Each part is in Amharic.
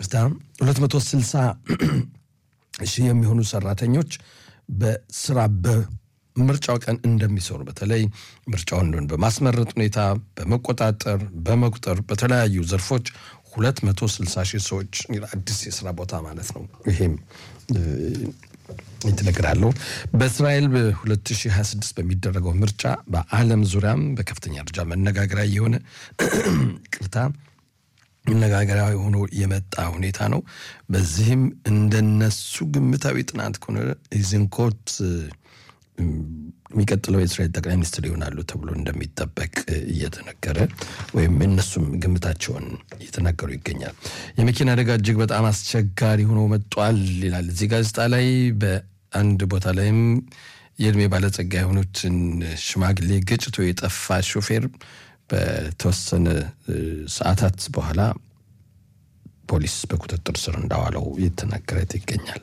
ይቅርታ 260 ሺህ የሚሆኑ ሰራተኞች በስራ በምርጫው ቀን እንደሚሰሩ በተለይ ምርጫውን በማስመረጥ ሁኔታ በመቆጣጠር በመቁጠር በተለያዩ ዘርፎች 260 ሺህ ሰዎች አዲስ የስራ ቦታ ማለት ነው። ይሄም ይትነግራለሁ በእስራኤል በ2026 በሚደረገው ምርጫ በዓለም ዙሪያም በከፍተኛ ደረጃ መነጋገሪያ የሆነ ቅርታ መነጋገሪያ ሆኖ የመጣ ሁኔታ ነው። በዚህም እንደነሱ ግምታዊ ጥናት ከሆነ ኢዝንኮት የሚቀጥለው የእስራኤል ጠቅላይ ሚኒስትር ይሆናሉ ተብሎ እንደሚጠበቅ እየተነገረ ወይም እነሱም ግምታቸውን እየተናገሩ ይገኛል። የመኪና አደጋ እጅግ በጣም አስቸጋሪ ሆኖ መጧል ይላል እዚህ ጋዜጣ ላይ። በአንድ ቦታ ላይም የእድሜ ባለጸጋ የሆኑትን ሽማግሌ ገጭቶ የጠፋ ሾፌር በተወሰነ ሰዓታት በኋላ ፖሊስ በቁጥጥር ስር እንዳዋለው እየተናገረ ይገኛል።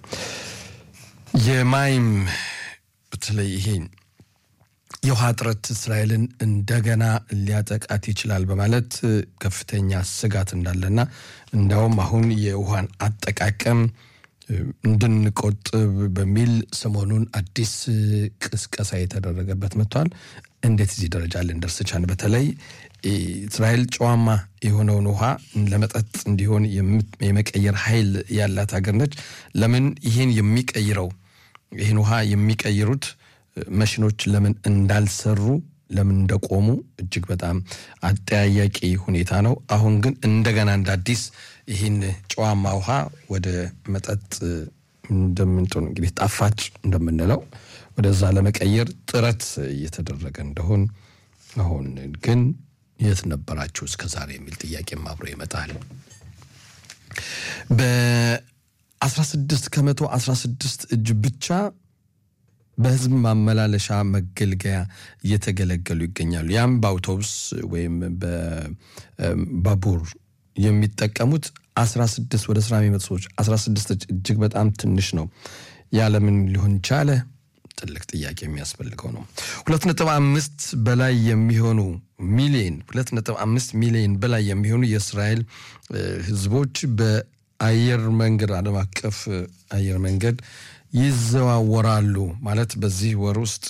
የማይም በተለይ ይሄ የውሃ እጥረት እስራኤልን እንደገና ሊያጠቃት ይችላል በማለት ከፍተኛ ስጋት እንዳለና እንዲያውም አሁን የውሃን አጠቃቀም እንድንቆጥብ በሚል ሰሞኑን አዲስ ቅስቀሳ የተደረገበት መጥቷል። እንዴት እዚህ ደረጃ ልንደርስ ቻልን? በተለይ እስራኤል ጨዋማ የሆነውን ውሃ ለመጠጥ እንዲሆን የመቀየር ኃይል ያላት ሀገር ነች። ለምን ይህን የሚቀይረው ይህን ውሃ የሚቀይሩት መሽኖች ለምን እንዳልሰሩ ለምን እንደቆሙ እጅግ በጣም አጠያያቂ ሁኔታ ነው። አሁን ግን እንደገና እንደ አዲስ ይህን ጨዋማ ውሃ ወደ መጠጥ እንደምንጥን እንግዲህ ጣፋጭ እንደምንለው ወደዛ ለመቀየር ጥረት እየተደረገ እንደሆን አሁን ግን የት ነበራችሁ እስከ ዛሬ የሚል ጥያቄም አብሮ ይመጣል። በ16 ከመቶ 16 እጅ ብቻ በህዝብ ማመላለሻ መገልገያ እየተገለገሉ ይገኛሉ። ያም በአውቶቡስ ወይም በባቡር የሚጠቀሙት 16 ወደ ስራ የሚመጡ ሰዎች 16 እጅግ በጣም ትንሽ ነው። ያለምን ሊሆን ቻለ? ትልቅ ጥያቄ የሚያስፈልገው ነው። 2.5 በላይ የሚሆኑ ሚሊዮን 2.5 ሚሊዮን በላይ የሚሆኑ የእስራኤል ህዝቦች በአየር መንገድ ዓለም አቀፍ አየር መንገድ ይዘዋወራሉ ማለት በዚህ ወር ውስጥ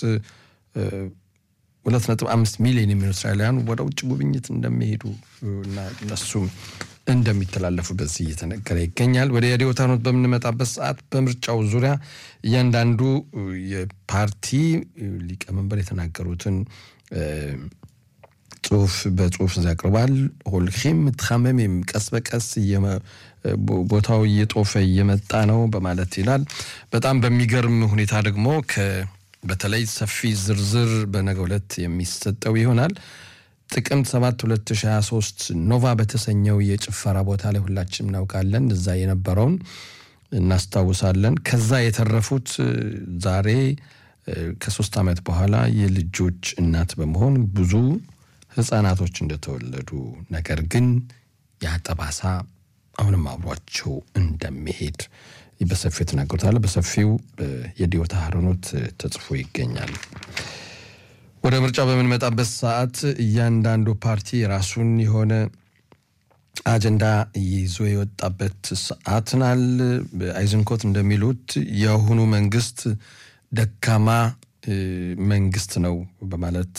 ሁለት ነጥብ አምስት ሚሊዮን የሚሆኑ እስራኤላውያን ወደ ውጭ ጉብኝት እንደሚሄዱ እና እነሱም እንደሚተላለፉ በዚህ እየተነገረ ይገኛል። ወደ የዲዮታኖት በምንመጣበት ሰዓት በምርጫው ዙሪያ እያንዳንዱ የፓርቲ ሊቀመንበር የተናገሩትን ጽሁፍ በጽሁፍ ያቀርባል። ሆልኪም ትኻመም ቀስ በቀስ ቦታው እየጦፈ እየመጣ ነው በማለት ይላል። በጣም በሚገርም ሁኔታ ደግሞ በተለይ ሰፊ ዝርዝር በነገው ዕለት የሚሰጠው ይሆናል። ጥቅምት 7 2023 ኖቫ በተሰኘው የጭፈራ ቦታ ላይ ሁላችንም እናውቃለን። እዛ የነበረውን እናስታውሳለን። ከዛ የተረፉት ዛሬ ከሶስት ዓመት በኋላ የልጆች እናት በመሆን ብዙ ህፃናቶች እንደተወለዱ ነገር ግን ያ ጠባሳ አሁንም አብሯቸው እንደሚሄድ በሰፊው የተናገሩታል። በሰፊው የዲዮታ ሀረኖት ተጽፎ ይገኛል። ወደ ምርጫ በምንመጣበት ሰዓት እያንዳንዱ ፓርቲ የራሱን የሆነ አጀንዳ ይዞ የወጣበት ሰዓትናል። አይዝንኮት እንደሚሉት የአሁኑ መንግስት ደካማ መንግስት ነው በማለት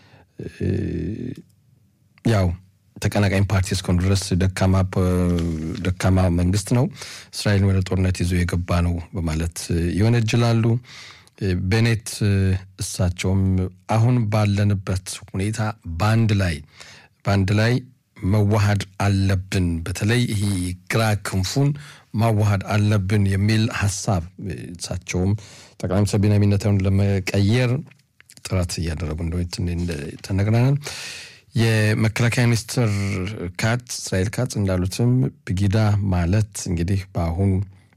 ያው ተቀናቃኝ ፓርቲ እስከሆኑ ድረስ ደካማ መንግስት ነው፣ እስራኤልን ወደ ጦርነት ይዞ የገባ ነው በማለት ይወነጅላሉ። ቤኔት እሳቸውም አሁን ባለንበት ሁኔታ በአንድ ላይ በአንድ ላይ መዋሃድ አለብን፣ በተለይ ይህ ግራ ክንፉን ማዋሃድ አለብን የሚል ሀሳብ እሳቸውም ጠቅላይ ሚኒስትር ቤንያሚን ኔታንያሁን ለመቀየር ጥረት እያደረጉ እንደሆነ ተነግረናል። የመከላከያ ሚኒስትር ካት እስራኤል ካት እንዳሉትም ብጊዳ ማለት እንግዲህ በአሁን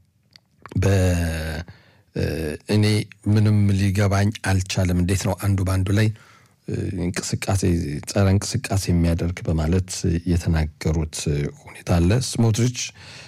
በእኔ ምንም ሊገባኝ አልቻለም። እንዴት ነው አንዱ በአንዱ ላይ እንቅስቃሴ ጸረ እንቅስቃሴ የሚያደርግ በማለት የተናገሩት ሁኔታ አለ። ስሞትሪች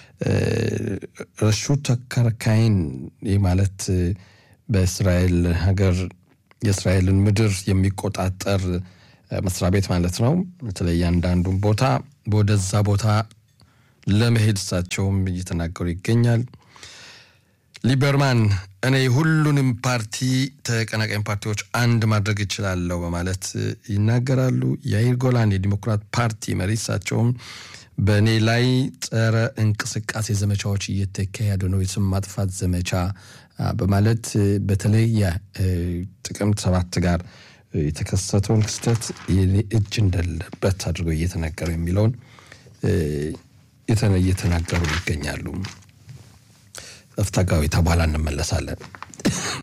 ረሹ ተከርካይን ይህ ማለት በእስራኤል ሀገር የእስራኤልን ምድር የሚቆጣጠር መስሪያ ቤት ማለት ነው። በተለይ አንዳንዱን ቦታ ወደዛ ቦታ ለመሄድ እሳቸውም እየተናገሩ ይገኛል። ሊበርማን እኔ ሁሉንም ፓርቲ ተቀናቃኝ ፓርቲዎች አንድ ማድረግ እችላለሁ በማለት ይናገራሉ። የአይር ጎላን የዲሞክራት ፓርቲ መሪ እሳቸውም በእኔ ላይ ጸረ እንቅስቃሴ ዘመቻዎች እየተካሄዱ ነው፣ የስም ማጥፋት ዘመቻ በማለት በተለይ ጥቅምት ሰባት ጋር የተከሰተውን ክስተት እጅ እንደሌለበት አድርገው እየተናገሩ የሚለውን እየተናገሩ ይገኛሉ። እፍታ ጋዊታ በኋላ እንመለሳለን።